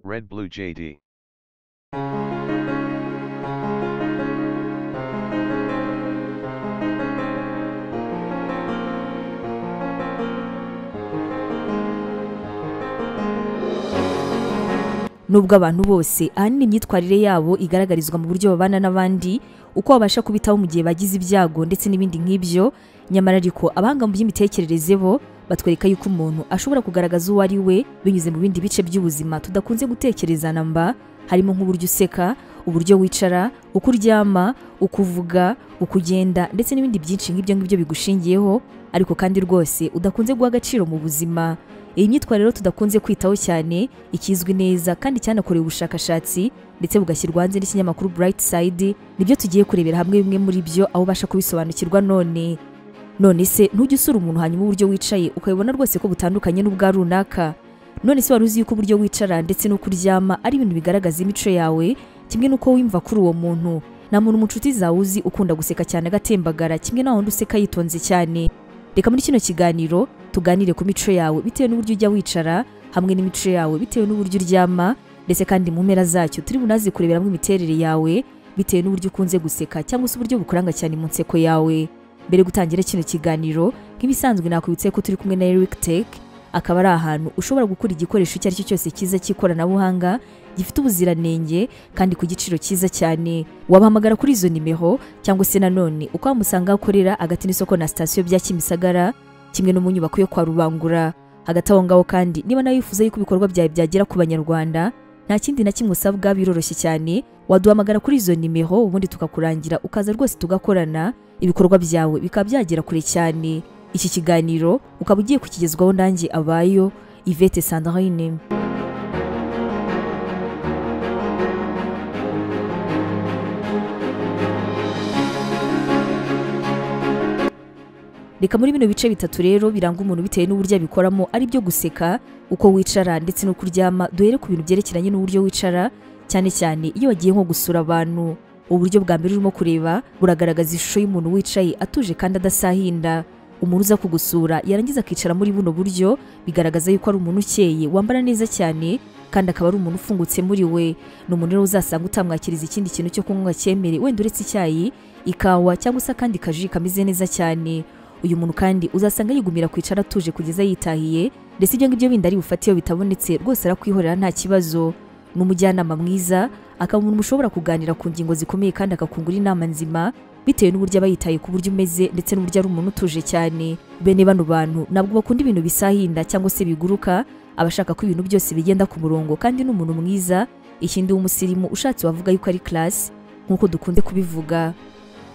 Red Blue JD. nubwo abantu bose ahanini imyitwarire yabo igaragarizwa mu buryo babana n'abandi uko babasha kubitaho mu gihe bagize ibyago ndetse n'ibindi nk'ibyo nyamara ariko abahanga mu by'imitekerereze bo batwereka yuko umuntu ashobora kugaragaza uwo ari we binyuze mu bindi bice by'ubuzima tudakunze gutekerezana mba harimo nk'uburyo useka uburyo wicara uko uryama uko uvuga uko ugenda ndetse n'ibindi byinshi nk'ibyo ngibyo bigushingiyeho ariko kandi rwose udakunze guha agaciro mu buzima iyi myitwarire rero tudakunze kwitaho cyane ikizwi neza kandi cyanakorewe ubushakashatsi ndetse bugashyirwa hanze n'ikinyamakuru Bright Side nibyo tugiye kurebera hamwe bimwe muri byo aho ubasha kubisobanukirwa none none se ntujye usura umuntu hanyuma uburyo wicaye ukabibona rwose ko butandukanye n'ubwa runaka none se wari uzi yuko uburyo wicara ndetse n'uko uryama ari ibintu bigaragaza imico yawe kimwe n'uko wiyumva kuri uwo muntu nta muntu mu nshuti zawe uzi ukunda guseka cyane agatembagara kimwe na wundi useka yitonze cyane reka muri kino kiganiro tuganire ku mico yawe bitewe n'uburyo ujya wicara hamwe n'imico yawe bitewe n'uburyo uryama ndetse kandi mu mpera zacyo turi bunaze kureberamo imiterere yawe bitewe n'uburyo ukunze guseka cyangwa se uburyo bukuranga cyane mu nseko yawe mbere gutangira kino kiganiro nk'ibisanzwe nakwibutse ko turi kumwe na Eric Tech akaba ari ahantu ushobora gukura igikoresho icyo ari cyo cyose cyiza cy'ikoranabuhanga gifite ubuziranenge kandi ku giciro cyiza cyane wabahamagara kuri izo nimero cyangwa se nanone uko wamusanga aho ukorera hagati n'isoko na sitasiyo bya Kimisagara kimwe no mu nyubako yo kwa Rubangura hagati aho ngaho kandi niba nawe wifuza yuko ibikorwa byawe byagera ku banyarwanda nta kindi na kimwe usabwa biroroshye cyane waduhamagara kuri izo nimero ubundi tukakurangira ukaza rwose tugakorana ibikorwa byawe bikaba byagera kure cyane iki kiganiro ukaba ugiye kukigezwaho nanjye abayo Yvette Sandrine reka muri bino bice bitatu rero biranga umuntu bitewe n'uburyo abikoramo ari byo guseka uko wicara ndetse n'uko uryama duhere ku bintu byerekeranye n'uburyo wicara cyane cyane iyo wagiye nko gusura abantu uburyo bwa mbere urimo kureba buragaragaza ishusho y'umuntu wicaye atuje kandi adasahinda umuntu uza kugusura yarangiza akicara muri buno buryo bigaragaza yuko ari umuntu ukeye wambara neza cyane kandi akaba ari umuntu ufungutse muri we ni umuntu rero uzasanga utamwakiriza ikindi kintu cyo kunywa cyemere wenda uretse icyayi ikawa cyangwa se akandi kaji kameze neza cyane uyu muntu kandi uzasanga yigumira kwicara atuje kugeza yitahiye ndetse ibyo ngibyo bindi ari bufate iyo bitabonetse rwose arakwihorera nta kibazo ni umujyanama mwiza akaba umuntu mushobora kuganira ku ngingo zikomeye kandi akakungura inama nzima bitewe n'uburyo aba yitaye ku buryo umeze ndetse n'uburyo ari umuntu utuje cyane bene bano bantu ntabwo bakunda ibintu bisahinda cyangwa se biguruka abashaka ko ibintu byose bigenda ku murongo kandi ni umuntu mwiza ikindi w'umusirimu ushatse wavuga yuko ari class nk'uko dukunze kubivuga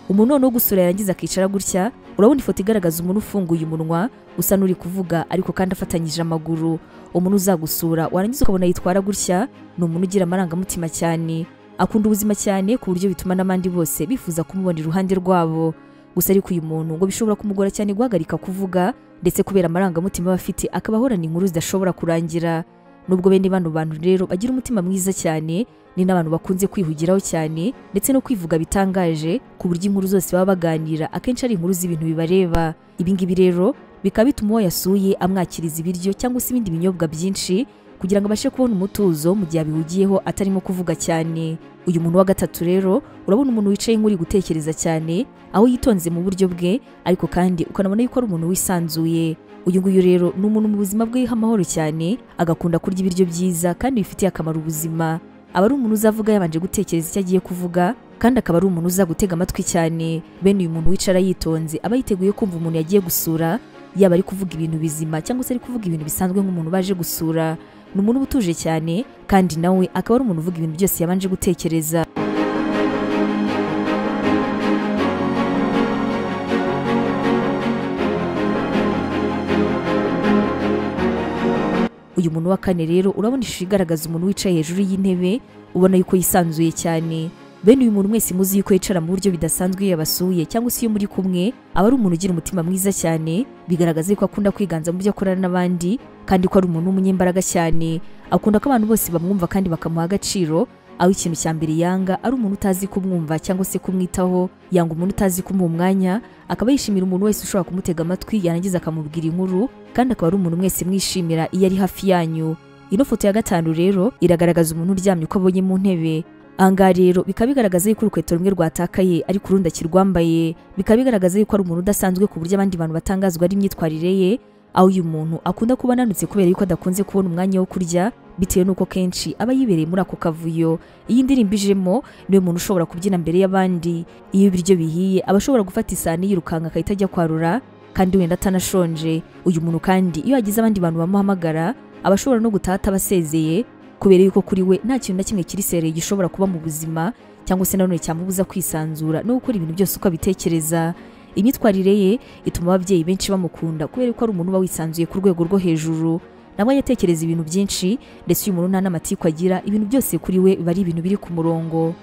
umuntu noneho gusura yarangiza akicara gutya urabona ifoto igaragaza umuntu ufunguye umunwa usa n'uri kuvuga ariko kandi afatanyije amaguru umuntu uzagusura warangiza ukabona yitwara gutya ni umuntu ugira amarangamutima cyane akunda ubuzima cyane ku buryo bituma n'abandi bose bifuza kumubona iruhande rwabo gusa ariko uyu muntu ngo bishobora kumugora cyane guhagarika kuvuga ndetse kubera amarangamutima aba afite akaba ahorana inkuru zidashobora kurangira nubwo bene bano bantu rero bagira umutima mwiza cyane ni n'abantu bakunze kwihugiraho cyane ndetse no kwivuga bitangaje ku buryo inkuru zose baba baganira akenshi ari inkuru z'ibintu bibareba ibi ngibi rero bikaba bituma uwo yasuye amwakiriza ibiryo cyangwa se ibindi binyobwa byinshi kugira ngo abashe kubona umutuzo mu gihe abihugiyeho atarimo kuvuga cyane uyu muntu wa gatatu rero urabona umuntu wicaye nk'uri gutekereza cyane aho yitonze mu buryo bwe ariko kandi ukanabona yuko ari umuntu wisanzuye uyu nguyu rero ni umuntu mu buzima bwe amahoro cyane agakunda kurya ibiryo byiza kandi bifitiye akamaro ubuzima aba ari umuntu uzavuga yabanje gutekereza icyo agiye kuvuga kandi akaba ari umuntu uza gutega amatwi cyane bene uyu muntu wicara yitonze aba yiteguye kumva umuntu yagiye gusura yaba ari kuvuga ibintu bizima cyangwa se ari kuvuga ibintu bisanzwe nk'umuntu baje gusura ni umuntu uba utuje cyane kandi nawe akaba ari umuntu uvuga ibintu byose yabanje gutekereza uyu muntu wa kane rero urabona ishusho igaragaza umuntu wicaye hejuru y'intebe ubona yuko yisanzuye cyane bene uyu muntu mwese muzi yuko yicara mu buryo bidasanzwe iyo yabasuye cyangwa se iyo muri kumwe aba ari umuntu ugira umutima mwiza cyane bigaragaza yuko akunda kwiganza mu byo akorana n'abandi kandi ko ari umuntu w'umunyembaraga cyane akunda ko abantu bose bamwumva kandi bakamuha agaciro aho ikintu cya mbere yanga ari umuntu utazi kumwumva cyangwa se kumwitaho yanga umuntu utazi kumuha umwanya akaba yishimira umuntu wese ushobora kumutega amatwi yarangiza akamubwira inkuru kandi akaba ari umuntu mwese mwishimira iyo ari hafi yanyu ino foto ya gatanu rero iragaragaza umuntu uryamye uko abonye mu ntebe angaha rero bikaba bigaragaza yuko urukweto rumwe rwatakaye ariko urundi akirwambaye bikaba bigaragaza yuko ari umuntu udasanzwe ku buryo abandi bantu batangazwa n'imyitwarire ye aho uyu muntu akunda kuba ananutse kubera yuko adakunze kubona umwanya wo kurya bitewe n'uko kenshi aba yibereye muri ako kavuyo iyi ndirimbo ijemo niwe muntu ushobora kubyina mbere y'abandi iyo ibiryo bihiye aba ashobora gufata isahani yirukanka akahita ajya kwarura kandi wenda atanashonje uyu muntu kandi iyo hagize abandi bantu bamuhamagara aba ashobora no gutaha atabasezeye kubera yuko kuri we nta kintu na kimwe kiri sereye gishobora kuba mu buzima cyangwa se nanone cyamubuza kwisanzura no gukora ibintu byose uko abitekereza imyitwarire ye ituma ababyeyi benshi bamukunda kubera ko ari umuntu uba wisanzuye ku rwego rwo hejuru nawe ajya atekereza ibintu byinshi ndetse uyu muntu nta n'amatiku agira ibintu byose kuri we biba ari ibintu biri ku murongo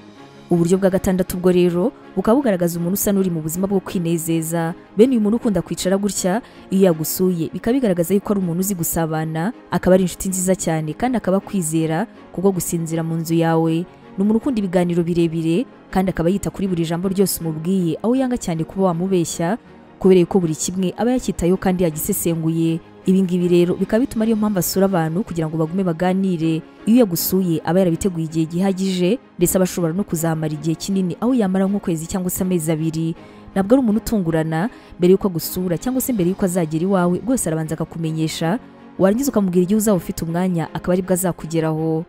uburyo bwa gatandatu bwo rero bukaba bugaragaza umuntu usa n'uri mu buzima bwo kwinezeza bene uyu muntu ukunda kwicara gutya iyo yagusuye bikaba bigaragaza yuko ari umuntu uzi gusabana akaba ari inshuti nziza cyane kandi akaba akwizera kubwo gusinzira mu nzu yawe ni umuntu ukunda ibiganiro birebire kandi akaba yita kuri buri jambo ryose umubwiye aho yanga cyane kuba wamubeshya kubera yuko buri kimwe aba yacyitayeho kandi yagisesenguye ibingibi rero bikaba bituma ariyo mpamvu asura abantu kugira ngo bagume baganire iyo yagusuye aba yarabiteguye igihe gihagije ndetse aba ashobora no kuzahamara igihe kinini aho yamara nk'ukwezi cyangwa se amezi abiri ntabwo ari umuntu utungurana mbere y'uko agusura cyangwa se mbere y'uko azagera iwawe rwose arabanza akakumenyesha warangiza ukamubwira igihe uzaba ufite umwanya akaba aribwo azakugeraho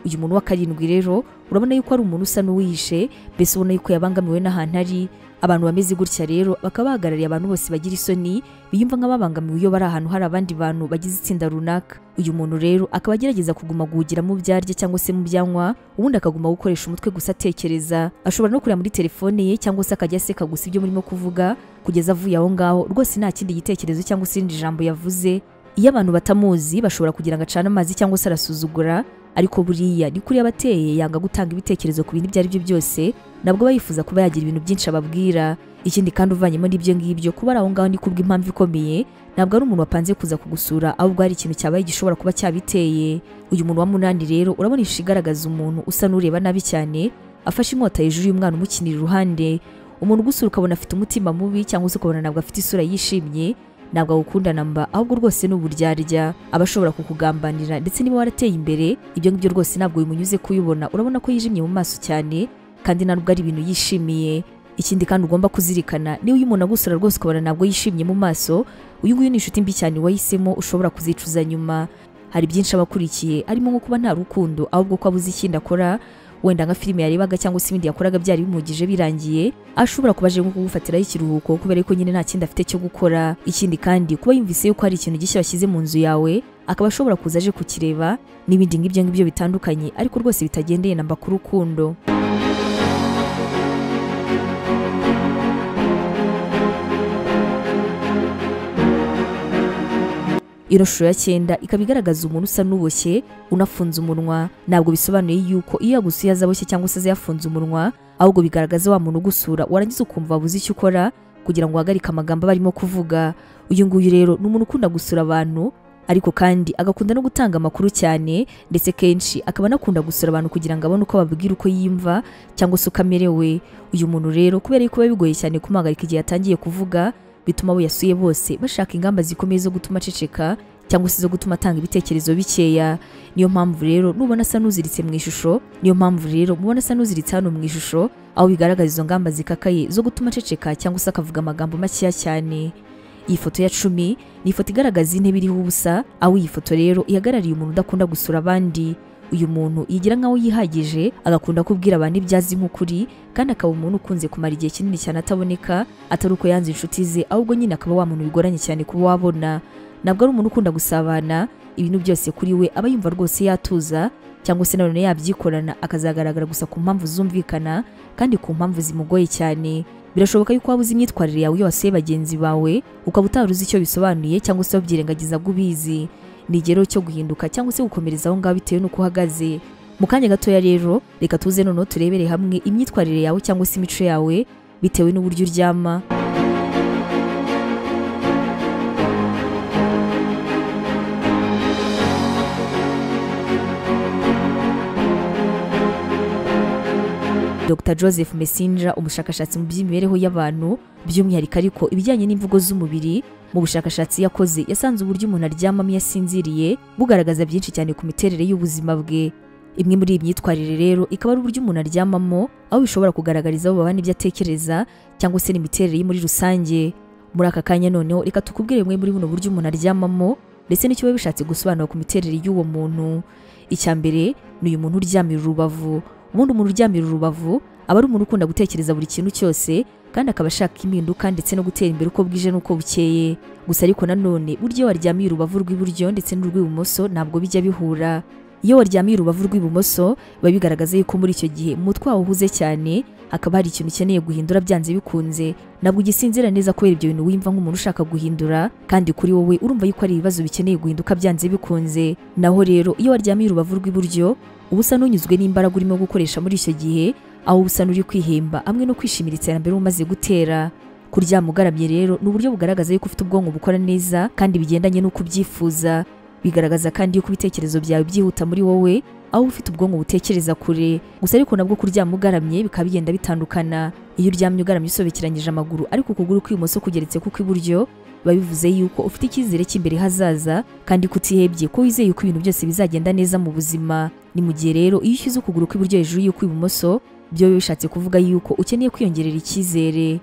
uyu muntu wa karindwi rero urabona yuko ari umuntu usa n'uwihishe mbese ubona yuko yabangamiwe n'ahantu ari abantu bameze gutya rero bakaba bahagarariye abantu bose bagira isoni biyumva nk'ababangamiwe iyo bari ahantu hari abandi bantu bagize itsinda runaka uyu muntu rero akaba agerageza kuguma guhugira mu byarya cyangwa se mu byanywa ubundi akaguma gukoresha umutwe gusa atekereza ashobora no kureba muri telefone ye cyangwa se akajya aseka gusa ibyo murimo kuvuga kugeza avuye aho ngaho rwose nta kindi gitekerezo cyangwa se irindi jambo yavuze iyo abantu batamuzi bashobora kugira ngo acane amazi cyangwa se arasuzugura ariko buriya ni kuri abateye yanga gutanga ibitekerezo ku bintu ibyo ari byo byose nabwo aba yifuza kuba yagira ibintu byinshi ababwira ikindi kandi uvanyemo n'ibyo ngibyo kuba ari aho ngaho ni kubwo impamvu ikomeye ntabwo ari umuntu wapanze kuza kugusura ahubwo hari ikintu cyabaye gishobora kuba cyabiteye uyu muntu wa munani rero urabona ishusho igaragaza umuntu usa n'ureba nabi cyane afashe inkota hejuru y'umwana umukinira iruhande umuntu ugusura ukabona afite umutima mubi cyangwa se ukabona ntabwo afite isura yishimye ntabwo agukunda namba ahubwo rwose ni uburyarya aba ashobora kukugambanira ndetse niba warateye imbere ibyo ngibyo rwose ntabwo bimunyuze kuyibona urabona ko yijimye mu maso cyane kandi ntabwo ari ibintu yishimiye ikindi kandi ugomba kuzirikana niba uyu muntu agusura rwose ukabona ntabwo yishimye mu maso uyu nguyu ni inshuti mbi cyane wahisemo ushobora kuzicuza nyuma hari byinshi aba akurikiye harimo nko kuba nta rukundo ahubwo ko abuze ikindi akora wenda nka filime yarebaga cyangwa se ibindi yakoraga byari bimugije birangiye ashobora kuba aje nko kugufatiraho ikiruhuko kubera ko nyine nta kindi afite cyo gukora ikindi kandi kuba yumvise yuko hari ikintu gishya washyize mu nzu yawe akaba ashobora kuza aje kukireba n'ibindi ngibyo ngibyo bitandukanye ariko rwose bitagendeye namba ku rukundo ino shusho ya cyenda ikaba igaragaza umuntu usa n'uboshye unafunze umunwa ntabwo bisobanuye yuko iyo yagusuye azaboshye cyangwa se yafunze umunwa ahubwo bigaragaza wa muntu ugusura warangiza ukumva wabuze icyo ukora kugira ngo uhagarike amagambo aba arimo kuvuga uyu nguyu rero ni umuntu ukunda gusura abantu ariko kandi agakunda no gutanga amakuru cyane ndetse kenshi akaba anakunda gusura abantu kugira ngo abone uko babwira uko yiyumva cyangwa se uko amerewe uyu muntu rero kubera yuko biba bigoye cyane kumuhagarika igihe yatangiye kuvuga bituma abo yasuye bose bashaka ingamba zikomeye zo gutuma aceceka cyangwa se zo gutuma atanga ibitekerezo bikeya niyo mpamvu rero nubona asa n'uziritse mu ishusho niyo mpamvu rero mubona asa n'uziritse hano mu ishusho aho bigaragaza izo ngamba zikakaye zo gutuma aceceka cyangwa se akavuga amagambo makeya cyane iyi foto ya cumi ni ifoto igaragaza intebe iriho ubusa aho iyi foto rero ihagarariye umuntu udakunda gusura abandi uyu muntu yigira nk'aho yihagije agakunda kubwira abantu ibyo azi nk'ukuri kandi akaba umuntu ukunze kumara igihe kinini cyane ataboneka atari uko yanze inshuti ze ahubwo nyine akaba wa muntu bigoranye cyane kuba wabona ntabwo ari umuntu ukunda gusabana ibintu byose kuri we aba yumva rwose yatuza cyangwa se nanone yabyikorana akazagaragara gusa ku mpamvu zumvikana kandi ku mpamvu zimugoye cyane birashoboka yuko waba uzi imyitwarire yawe iyo wasuye bagenzi bawe ukaba utari uzi icyo bisobanuye cyangwa se wabyirengagiza ngo ubizi ni igero cyo guhinduka cyangwa se gukomereza aho ngaho bitewe n'uko uhagaze mu kanya gatoya rero reka tuze noneho turebere hamwe imyitwarire yawe cyangwa se imico yawe bitewe n'uburyo uryama Dr Joseph Messenger umushakashatsi mu by'imibereho y'abantu by'umwihariko ariko ibijyanye n'imvugo z'umubiri mu bushakashatsi yakoze yasanze uburyo umuntu aryamamo iyo asinziriye bugaragaza byinshi cyane ku miterere y'ubuzima bwe imwe muri iyi myitwarire rero ikaba ari uburyo umuntu aryamamo aho bishobora kugaragariza abo babana ibyo atekereza cyangwa se n'imiterere ye muri rusange muri aka kanya noneho reka tukubwire bumwe muri buno buryo umuntu aryamamo ndetse n'icyo biba bishatse gusobanura ku miterere y'uwo muntu icya mbere ni uyu muntu uryamira urubavu ubundi umuntu uryamira urubavu aba ari umuntu ukunda gutekereza buri kintu cyose kandi akaba ashaka impinduka ndetse no gutera imbere uko bwije n'uko bukeye gusa ariko nanone burya iyo waryamiye urubavu rw'iburyo ndetse n'urw'ibumoso ntabwo bijya bihura iyo waryamiye urubavu rw'ibumoso biba bigaragaza yuko muri icyo gihe umutwe wawe uhuze cyane hakaba hari ikintu ukeneye guhindura byanze bikunze ntabwo ugisinzira neza kubera ibyo bintu wimva nk'umuntu ushaka guhindura kandi kuri wowe urumva yuko ari ibibazo bikeneye guhinduka byanze bikunze naho rero iyo waryamiye urubavu rw'iburyo uba usa n'unyuzwe n'imbaraga urimo gukoresha muri icyo gihe aho uba usa n'uri kwihemba hamwe no kwishimira iterambere umaze gutera kuryama ugaramye rero ni uburyo bugaragaza yuko ufite ubwonko bukora neza kandi bigendanye n'uko ubyifuza bigaragaza kandi yuko ibitekerezo byawe byihuta muri wowe aho uba ufite ubwonko butekereza kure gusa ariko nabwo kuryama ugaramye bikaba bigenda bitandukana iyo uryamye ugaramye usobekeranyije amaguru ariko ukuguru kw'ibumoso kugeretse kuko iburyo biba bivuze yuko ufite icyizere cy'imbere hazaza kandi kutihebye ko wizeye yuko ibintu byose bizagenda neza mu buzima ni mu gihe rero iyo ushyize ukuguru kw'iburyo hejuru y'ukw'ibumoso byo bishatse kuvuga yuko ukeneye kwiyongerera icyizere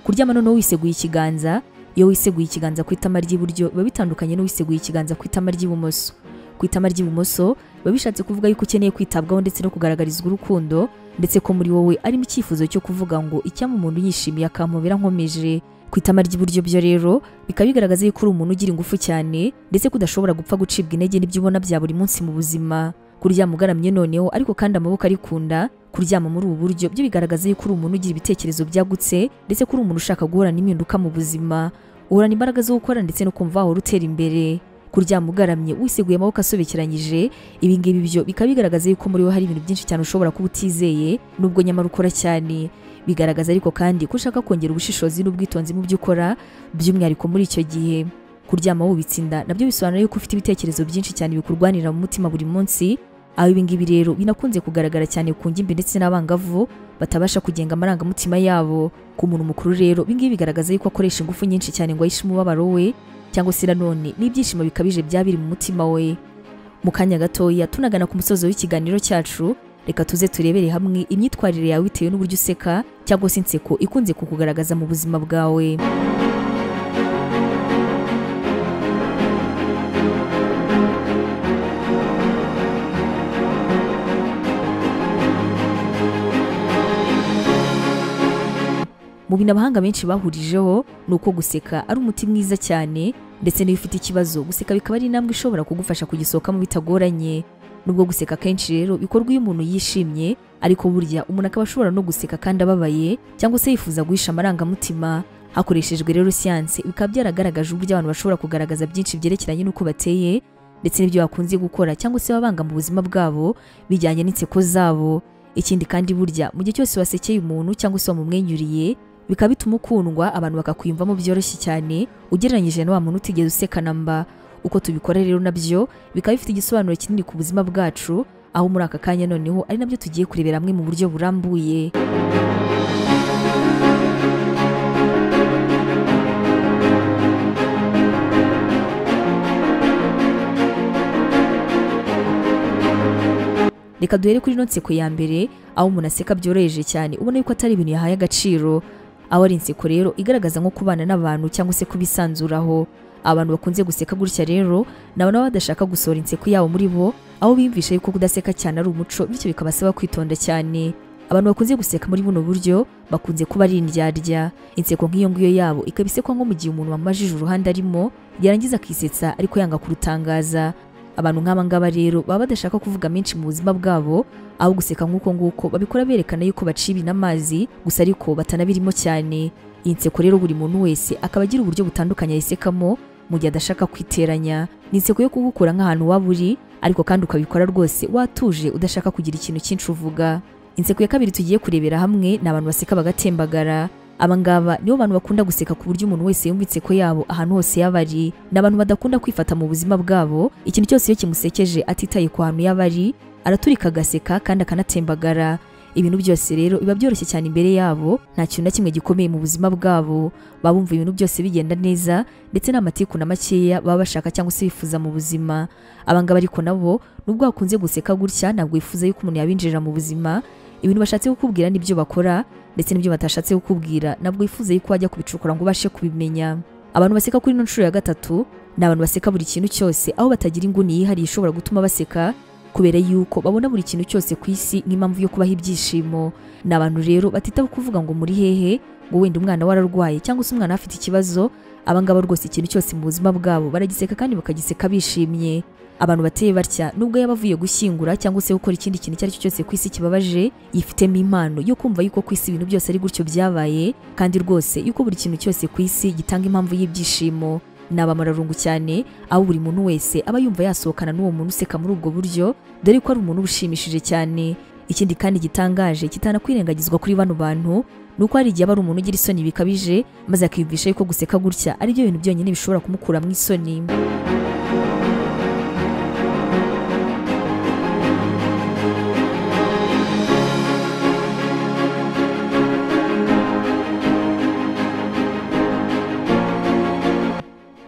kuryama noneho wiseguye ikiganza iyo wiseguye ikiganza ku itama ry'iburyo biba bitandukanye n'uwiseguye ikiganza ku itama ry'ibumoso ku itama ry'ibumoso biba bishatse kuvuga yuko ukeneye kwitabwaho ndetse no kugaragarizwa urukundo ndetse ko muri wowe arimo icyifuzo cyo kuvuga ngo icyama umuntu yishimiye akampobera nkomeje ku itama ry'iburyo byo rero bikaba bigaragaza yuko uri umuntu ugira ingufu cyane ndetse ko udashobora gupfa gucibwa intege n'ibyo ubona bya buri munsi mu buzima kuryama ugaramye noneho ariko kandi amaboko arikunda kuryama muri ubu buryo byo bigaragaza yuko uri umuntu ugira ibitekerezo byagutse ndetse ko uri umuntu ushaka guhorana impinduka mu buzima uhorana imbaraga zo gukora ndetse no kumva wahora utera imbere kuryama ugaramye wiseguye amaboko asobekeranyije ibi ngibi byo bikaba bigaragaza yuko muri wowe hari ibintu byinshi cyane ushobora kuba utizeye nubwo nyamara ukora cyane bigaragaza ariko kandi ko ushaka kongera ubushishozi n'ubwitonzi mu byo ukora by'umwihariko muri icyo gihe kuryama wubitse inda nabyo bisobanura yuko ufite ibitekerezo byinshi cyane bikurwanira mu mutima buri munsi aho ibi ngibi rero binakunze kugaragara cyane ku ngimbi ndetse n'abangavu batabasha kugenga amarangamutima yabo ku muntu mukuru rero ibi ngibi bigaragaza yuko akoresha ingufu nyinshi cyane ngo ahishe umubabaro we cyangwa se nanone n'ibyishimo bikabije byaba biri mu mutima we mu kanya gatoya tunagana ku musozo w'ikiganiro cyacu reka tuze turebere hamwe imyitwarire yawe bitewe n'uburyo useka cyangwa se inseko ikunze kukugaragaza mu buzima bwawe mu bintu abahanga benshi bahurijeho ni uko guseka ari umuti mwiza cyane ndetse n'iyo ufite ikibazo guseka bikaba ari intambwe ishobora kugufasha kugisohokamo bitagoranye nubwo guseka kenshi rero bikorwa iyo umuntu yishimye ariko burya umuntu akaba ashobora no guseka kandi ababaye cyangwa se yifuza guhisha amarangamutima hakoreshejwe rero siyanse bikaba byaragaragaje uburyo abantu bashobora kugaragaza byinshi byerekeranye n'uko bateye ndetse n'ibyo bakunze gukora cyangwa se babanga mu buzima bwabo bijyanye n'inseko zabo ikindi kandi burya mu gihe cyose wasekeye umuntu cyangwa se wamumwenyuriye bikaba bituma ukundwa abantu bakakwiyumvamo byoroshye cyane ugereranyije na wa muntu utigeze usekana mba uko tubikora rero nabyo bikaba bifite igisobanuro kinini ku buzima bwacu aho muri aka kanya noneho ari nabyo tugiye kurebera hamwe mu buryo burambuye reka duhere kuri ino nseko ya mbere aho umuntu aseka byoroheje cyane ubona yuko atari ibintu yahaye agaciro aho ari inseko rero igaragaza nko kubana n'abantu cyangwa se kubisanzuraho abantu bakunze guseka gutya rero ni abantu baba badashaka gusohora inseko yabo muri bo aho biyumvisha yuko kudaseka cyane ari umuco bityo bikabasaba kwitonda cyane abantu bakunze guseka muri buno buryo bakunze kuba ari indyarya inseko nk'iyo ngiyo yabo ikaba isekwa nko mu gihe umuntu wamajije uruhande arimo yarangiza akisetsa ariko yanga kurutangaza abantu nk'aba ngaba rero baba badashaka kuvuga menshi mu buzima bwabo aho guseka nk'uko nguko babikora berekana yuko baciye n'amazi gusa ariko batanabirimo cyane iyi nseko rero buri muntu wese akaba agira uburyo butandukanye ayisekamo mu gihe adashaka kwiteranya ni inseko yo kugukura nk'ahantu waba uri ariko kandi ukabikora rwose watuje udashaka kugira ikintu cyinshi uvuga inseko ya kabiri tugiye kurebera hamwe ni abantu baseka bagatembagara abangaba nibo bantu bakunda guseka ku buryo umuntu wese yumva inseko yabo ahantu hose yaba ari ni abantu badakunda kwifata mu buzima bwabo ikintu cyose iyo kimusekeje atitaye ku hantu yaba ari araturika agaseka kandi akanatembagara ibintu byose rero biba byoroshye cyane imbere yabo nta kintu na kimwe gikomeye mu buzima bwabo baba bumva ibintu byose bigenda neza ndetse nta matiku na makeya baba bashaka cyangwa se bifuza mu buzima abangaba ariko nabo nubwo bakunze guseka gutya ntabwo bifuza yuko umuntu yabinjirira mu buzima ibintu bashatse kukubwira n'ibyo bakora ndetse n'ibyo batashatse kukubwira ntabwo wifuza yuko wajya kubicukura ngo ubashe kubimenya abantu baseka kuri ino nshuro ya gatatu ni abantu baseka buri kintu cyose aho batagira inguni yihariye ishobora gutuma baseka kubera yuko babona buri kintu cyose ku isi nk'impamvu yo kubaha ibyishimo ni abantu rero batitaho kuvuga ngo muri hehe ngo wenda umwana we ararwaye cyangwa se umwana we afite ikibazo abangaba rwose ikintu cyose mu buzima bwabo baragiseka kandi bakagiseka bishimye abantu bateye batya nubwo yaba avuye gushyingura cyangwa se gukora ikindi kintu icyo ari cyo cyose ku isi kibabaje yifitemo impano yo kumva yuko ku isi ibintu byose ari gutyo byabaye kandi rwose yuko buri kintu cyose ku isi gitanga impamvu y'ibyishimo ni abamararungu cyane aho buri muntu wese aba yumva yasohokana n'uwo muntu useka muri ubwo buryo dore ko ari umuntu uba ushimishije cyane ikindi kandi gitangaje kitanakwirengagizwa kuri bano bantu ni uko hari igihe aba ari umuntu ugira isoni bikabije maze akiyumvisha yuko guseka gutya ari byo bintu byonyine bishobora kumukura mu isoni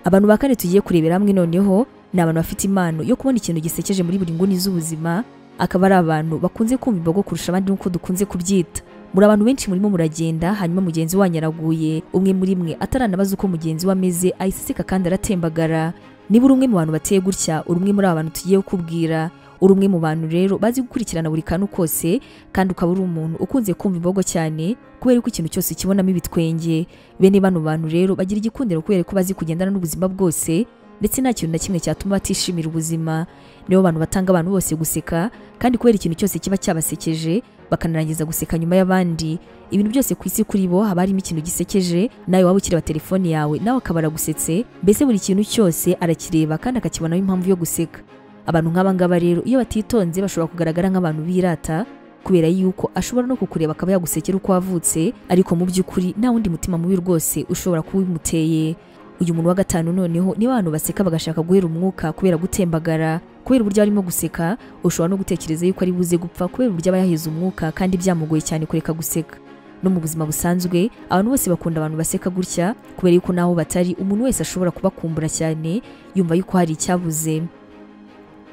abantu ba kane tugiye kurebera hamwe noneho ni abantu bafite impano yo kubona ikintu gisekeje muri buri nguni z'ubuzima akaba ari abantu bakunze kumva imbogo kurusha abandi nk'uko dukunze kubyita muri abantu benshi murimo muragenda hanyuma mugenzi wanyu araguye umwe muri mwe ataranabaza uko mugenzi we ameze ahiseseka kandi aratembagara niba uri umwe mu bantu bateye gutya uri umwe muri aba bantu tugiye kukubwira uri umwe mu bantu rero bazi gukurikirana buri kantu kose kandi ukaba uri umuntu ukunze kumva imbogo cyane kubera ko ikintu cyose ukibonamo ibitwenge bene bano bantu rero bagira igikundiro kubera ko bazi kugendana n'ubuzima bwose ndetse nta kintu na kimwe cyatuma batishimira ubuzima nibo bantu batanga abantu bose guseka kandi kubera ikintu cyose kiba cyabasekeje bakanarangiza guseka nyuma y'abandi ibintu byose ku isi kuri bo haba harimo ikintu gisekeje nawe waba ukireba telefone yawe nawe akaba aragusetse mbese buri kintu cyose arakireba kandi akakibonaho impamvu yo guseka abantu nk'abangaba rero iyo batitonze bashobora kugaragara nk'abantu birata kubera yuko ashobora no kukureba akaba yagusekera uko wavutse ariko mu by'ukuri nta wundi mutima mubi rwose ushobora kuba ubimuteye uyu muntu wa gatanu noneho niba abantu baseka bagashaka guhera umwuka kubera gutembagara kubera uburyo arimo guseka ushobora no gutekereza yuko ari buze gupfa kubera uburyo aba yahize umwuka kandi byamugoye cyane kureka guseka no mu buzima busanzwe abantu bose bakunda abantu baseka gutya kubera yuko naho batari umuntu wese ashobora kubakumbura cyane yumva yuko hari icyabuze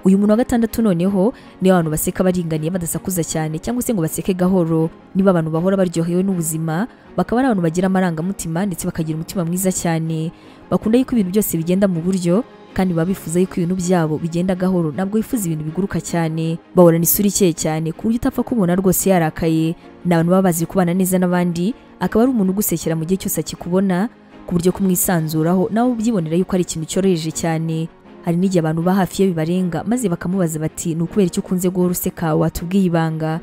uyu muntu wa gatandatu noneho ni abantu baseka baringaniye badasakuza cyane cyangwa se ngo baseke gahoro niba abantu bahora baryohewe n'ubuzima bakaba ari abantu bagira amarangamutima ndetse bakagira umutima mwiza cyane bakunda yuko ibintu byose bigenda mu buryo kandi baba bifuza yuko ibintu byabo bigenda gahoro ntabwo bifuza ibintu biguruka cyane bahorana isura ikeye cyane ku buryo utapfa kubona rwose yarakaye ni abantu baba bazi kubana neza n'abandi akaba ari umuntu ugusekera mu gihe cyose akikubona ku buryo kumwisanzuraho nawe ubyibonera yuko ari ikintu cyoroheje cyane hari n'igihe abantu ba hafi ye bibarenga maze bakamubaza bati ni ukubera icyo ukunze guhora useka watubwiye ibanga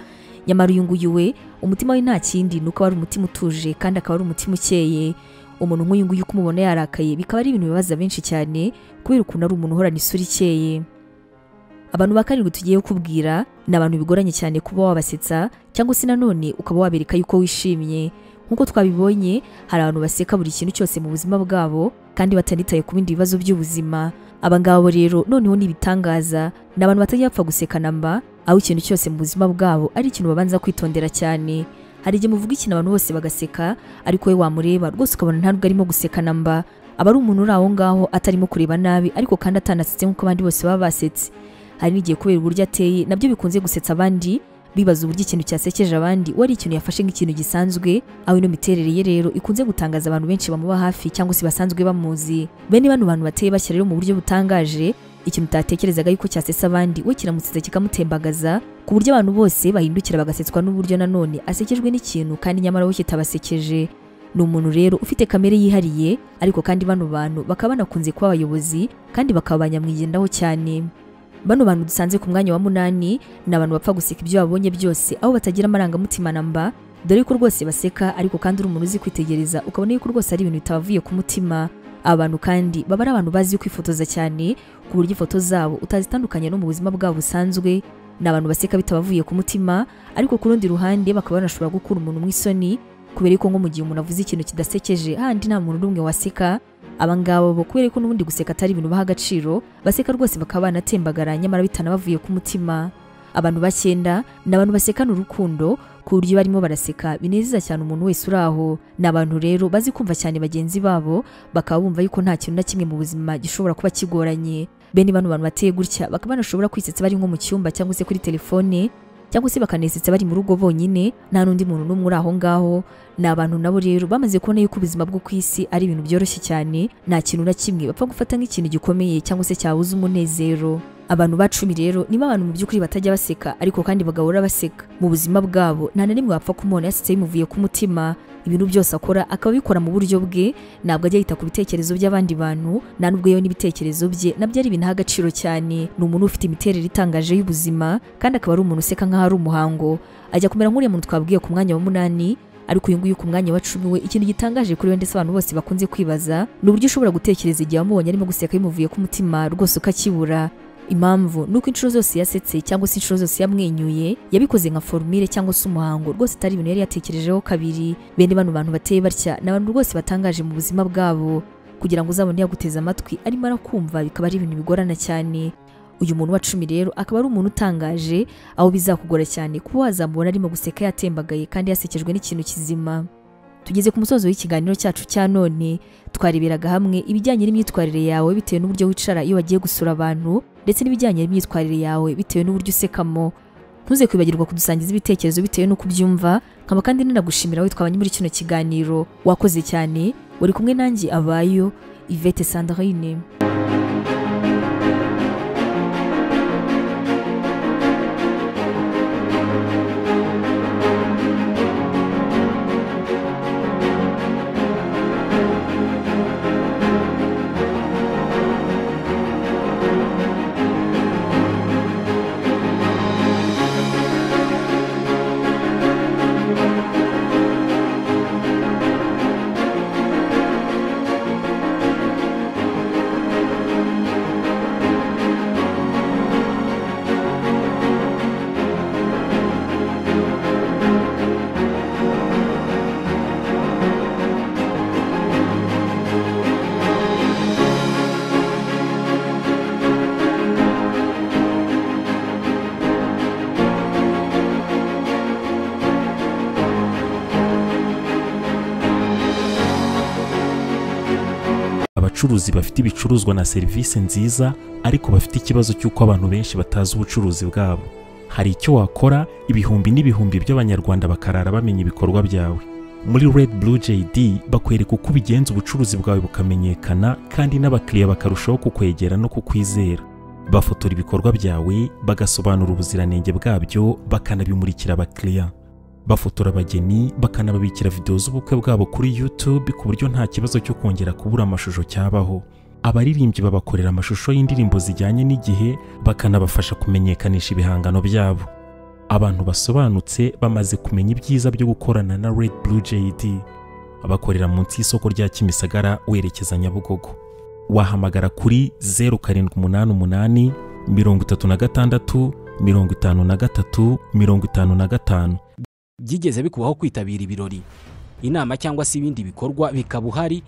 nyamara uyu nguyu we umutima we nta kindi ni uko aba ari umutima utuje kandi akaba ari umutima ukeye umuntu nk'uyu nguyu uko umubona yarakaye bikaba ari ibintu bibaza benshi cyane kubera ukuntu ari umuntu uhorana isura ikeye abantu ba karindwi tugiye kukubwira ni abantu bigoranye cyane kuba wabasetsa cyangwa se nanone ukaba wabereka yuko wishimye nk'uko twabibonye hari abantu baseka buri kintu cyose mu buzima bwabo kandi batanitaye ku bindi bibazo by'ubuzima abangabo rero noneho ni ibitangaza ni abantu batajya bapfa gusekana mba aho ikintu cyose mu buzima bwabo ari ikintu babanza kwitondera cyane hari igihe muvuga ikintu abantu bose bagaseka ariko we wamureba rwose ukabona ntabwo arimo gusekana mba aba ari umuntu uri aho ngaho atarimo kureba nabi ariko kandi atanasetse nk'uko abandi bose baba basetse hari n'igihe kubera uburyo ateye nabyo bikunze gusetsa abandi bibaza uburyo ikintu cyasekeje abandi wari ikintu yafashe nk'ikintu gisanzwe aho ino miterere ye rero ikunze gutangaza abantu benshi bamuba hafi cyangwa se basanzwe bamuzi bene bano bantu bateye bashya rero mu buryo butangaje ikintu utatekerezaga yuko cyasesa abandi we kiramusetsa kikamutembagaza ku buryo abantu bose bahindukira bagasetswa n'uburyo nanone asekejwe n'ikintu kandi nyamara we kitabasekeje ni umuntu rero ufite kamere yihariye ariko kandi bano bantu bakaba banakunze kuba abayobozi kandi bakaba banyamwigendaho cyane bano bantu dusanze ku mwanya wa munani ni abantu bapfa guseka ibyo babonye byose aho batagira amarangamutima na mba dore ko rwose baseka ariko kandi uri umuntu uzi kwitegereza ukabona yuko rwose ari ibintu bitabavuye ku mutima aba bantu kandi baba ari abantu bazi kwifotoza cyane ku buryo ifoto zabo utazitandukanya no mu buzima bwabo busanzwe ni abantu baseka bitabavuye ku mutima ariko ku rundi ruhande bakaba banashobora gukura umuntu mu isoni kubera ko nko mu gihe umuntu avuze ikintu kidasekeje handi nta muntu n'umwe waseka abangabo bo kubera ko n'ubundi guseka atari ibintu baha agaciro baseka rwose bakaba banatembagara nyamara bitanabavuye ku mutima abantu bacyenda ni abantu basekana urukundo ku buryo barimo baraseka binezeza cyane umuntu wese uri aho ni abantu rero bazi kumva cyane bagenzi babo bakaba bumva yuko nta kintu na kimwe mu buzima gishobora kuba kigoranye bene bano bantu bateye gutya bakaba banashobora kwisetsa bari nko mu cyumba cyangwa se kuri telefone cyangwa se bakanesetsa bari mu rugo bonyine nta n'undi muntu n'umwe uri aho ngaho ni abantu nabo rero bamaze kubona yuko ubuzima bwo ku isi ari ibintu byoroshye cyane nta kintu na kimwe bapfa gufata nk'ikintu gikomeye cyangwa se cyabuza umunezero abantu bacumi rero niba abantu mu by'ukuri batajya baseka ariko kandi bagahora baseka mu buzima bwabo nta na rimwe wapfa kumubona yasetse bimuvuye ku mutima ibintu byose akora akaba abikora mu buryo bwe ntabwo ajya yita ku bitekerezo by'abandi bantu nta n'ubwo yewe n'ibitekerezo bye nabyo ari ibintu agaciro cyane ni umuntu ufite imiterere itangaje y'ubuzima kandi akaba ari umuntu useka nk'aho ari umuhango ajya kumera nk'uriya muntu twabwiye ku mwanya wa munani ariko uyu nguyu ku mwanya wa cumi we ikintu gitangaje kuri we ndetse abantu bose bakunze kwibaza ni uburyo ushobora gutekereza igihe wamubonye arimo guseka bimuvuye ku mutima rwose ukakibura impamvu nuko inshuro zose yasetse cyangwa se inshuro zose yamwenyuye yabikoze nka formule cyangwa se umuhango rwose atari ibintu yari yatekerejeho kabiri bene bano bantu bateye batya ni abantu rwose batangaje mu buzima bwabo kugira ngo uzabone yaguteze amatwi arimo arakumva bikaba ari ibintu bigorana cyane uyu muntu wa cumi rero akaba ari umuntu utangaje aho bizakugora cyane kuba wazamubona arimo guseka yatembagaye kandi yasekejwe n'ikintu kizima tugeze ku musozo w'ikiganiro cyacu cya none twareberaga hamwe ibijyanye n'imyitwarire yawe bitewe n'uburyo wicara iyo wagiye gusura abantu ndetse n'ibijyanye n'imyitwarire yawe bitewe n'uburyo usekamo ntuze kwibagirwa kudusangiza ibitekerezo bitewe n'uko ubyumva nkaba kandi nanagushimira we twabanye muri kino kiganiro wakoze cyane wari kumwe nanjye abayo Yvette Sandrine abacuruzi bafite ibicuruzwa na serivisi nziza ariko bafite ikibazo cy'uko abantu benshi batazi ubucuruzi bwabo hari icyo wakora ibihumbi n'ibihumbi by'abanyarwanda bakarara bamenya ibikorwa byawe muri red blue jd bakwereka uko ubigenza ubucuruzi bwawe bukamenyekana kandi n'abakiriya bakarushaho kukwegera no kukwizera bafotora ibikorwa byawe bagasobanura ubuziranenge bwabyo bakanabimurikira abakiriya bafotora abageni bakanababikira videwo z'ubukwe bwabo kuri YouTube ku buryo nta kibazo cyo kongera kubura amashusho cyabaho abaririmbyi babakorera amashusho y'indirimbo zijyanye n'igihe bakanabafasha kumenyekanisha ibihangano byabo abantu basobanutse bamaze kumenya ibyiza byo gukorana na Red Blue JD bakorera munsi y'isoko rya Kimisagara werekeza Nyabugogo wahamagara kuri 0788 36 53 55 byigeze bikubaho kwitabira ibirori inama cyangwa se ibindi bikorwa bikaba uhari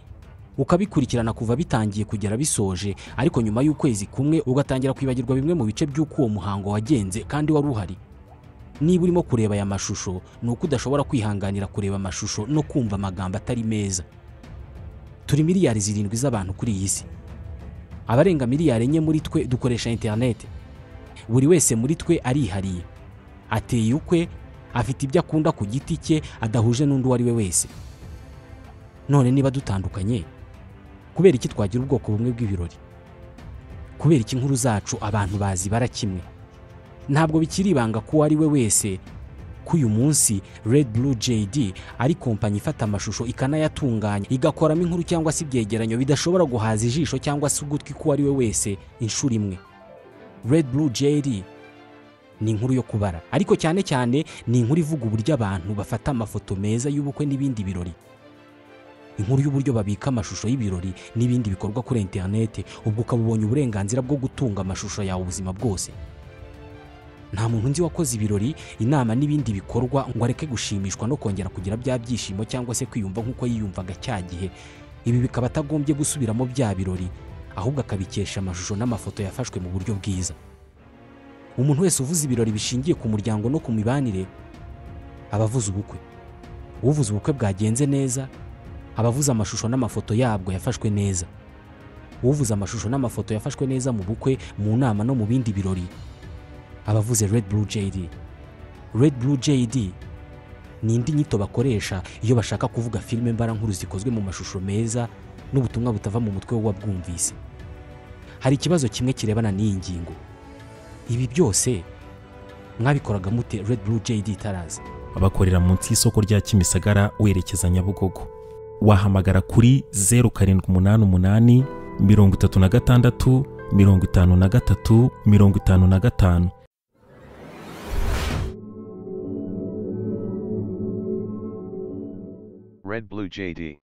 ukabikurikirana kuva bitangiye kugera bisoje ariko nyuma y'ukwezi kumwe ugatangira kwibagirwa bimwe mu bice by'uko uwo muhango wagenze kandi wari uhari niba urimo kureba aya mashusho ni uko udashobora kwihanganira kureba amashusho no kumva amagambo atari meza turi miliyari zirindwi z'abantu kuri iyi si abarenga miliyari enye muri twe dukoresha interineti buri wese muri twe arihariye ateye ukwe afite ibyo akunda ku giti cye adahuje n'undi uwo ari we wese none niba dutandukanye kubera iki twagira ubwoko bumwe bw'ibirori kubera iki inkuru zacu abantu bazi bara kimwe ntabwo bikiri ibanga ko uwo ari we wese ko uyu munsi Red Blue JD ari kompanyi ifata amashusho ikanayatunganya igakoramo inkuru cyangwa se ibyegeranyo bidashobora guhaza ijisho cyangwa se ugutwi k'uwo ari we wese inshuro imwe Red Blue JD ni inkuru yo kubara ariko cyane cyane ni inkuru ivuga uburyo abantu bafata amafoto meza y'ubukwe n'ibindi birori inkuru y'uburyo babika amashusho y'ibirori n'ibindi bikorwa kuri interineti ubwo ukaba ubonye uburenganzira bwo gutunga amashusho yawe ubuzima bwose nta muntu nzi wakoze ibirori inama n'ibindi bikorwa ngo areke gushimishwa no kongera kugira bya byishimo cyangwa se kwiyumva nk'uko yiyumvaga cya gihe ibi bikaba atagombye gusubiramo bya birori ahubwo akabikesha amashusho n'amafoto yafashwe mu buryo bwiza umuntu wese uvuze ibirori bishingiye ku muryango no ku mibanire abavuza ubukwe uvuze ubukwe bwagenze neza abavuze amashusho n'amafoto yabwo yafashwe neza uvuze amashusho n'amafoto yafashwe neza mu bukwe mu nama no mu bindi birori abavuze red blue jd red blue jd ni indi nyito bakoresha iyo bashaka kuvuga filime mbarankuru zikozwe mu mashusho meza n'ubutumwa butava mu mutwe w'uwabwumvise hari ikibazo kimwe kirebana n'iyi ngingo ibi byose mwabikoraga mute red blue jd itaraza bakorera munsi y'isoko rya kimisagara werekeza nyabugogo wahamagara kuri zeru karindwi umunani umunani mirongo itatu na gatandatu mirongo itanu na gatatu mirongo itanu na gatanu Red Blue JD.